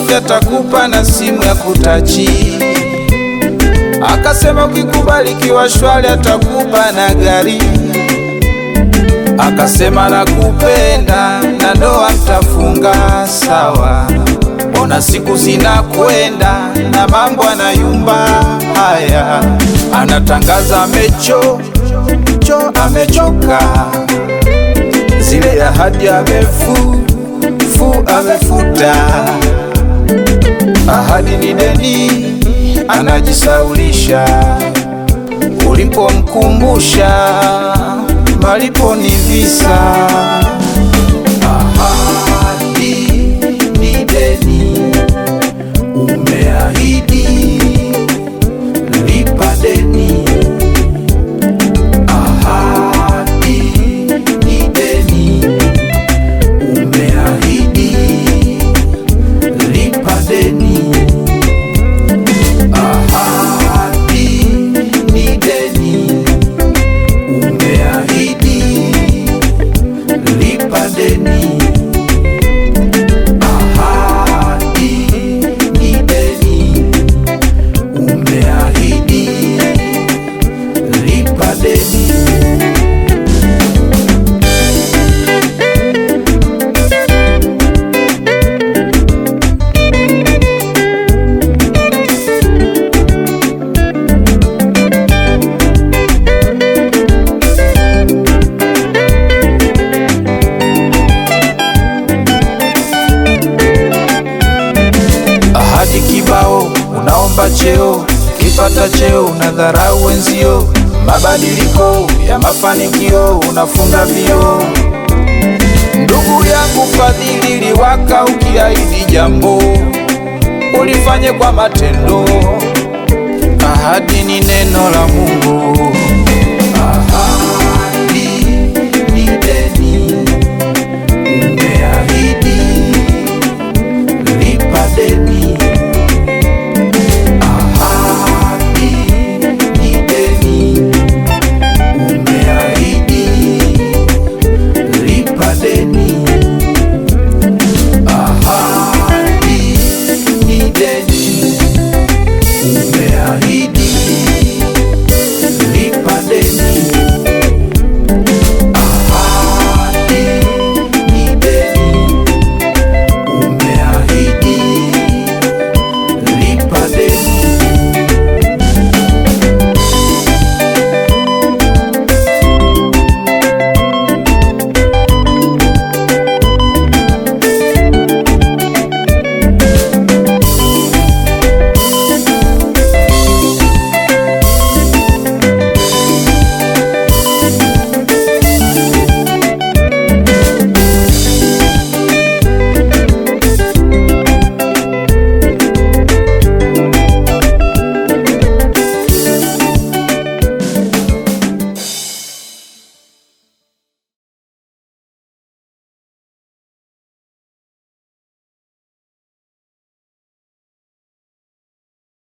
safi atakupa na simu ya kutachi. Akasema ukikubali kiwa shwari atakupa na gari. Akasema nakupenda na ndoa mtafunga sawa. Ona siku zinakwenda na mambo anayumba haya, anatangaza amecho cho amechoka, zile ahadi amefu fu amefuta, ahadi ni deni, anajisaulisha. Ulipomkumbusha malipo ni visa. Ahadi ni deni, umeahidi lipa deni. Ahadi ni deni, umeahidi lipa deni. Ahadi ni deni, umeahidi lipa deni. Ahadi ni deni, umeahidi lipa deni. Ahadi kibao, unaomba cheo, kipata cheo unadharau wenzio. Mabadiliko ya mafanikio unafunga vio. Ndugu yangu Fadhili, liwaka ukiahidi jambo ulifanye kwa matendo. Ahadi ni neno la Mungu. Ahadi ni deni, umeahidi lipa deni. Ahadi ni deni, umeahidi lipa deni. Ahadi ni deni, umeahidi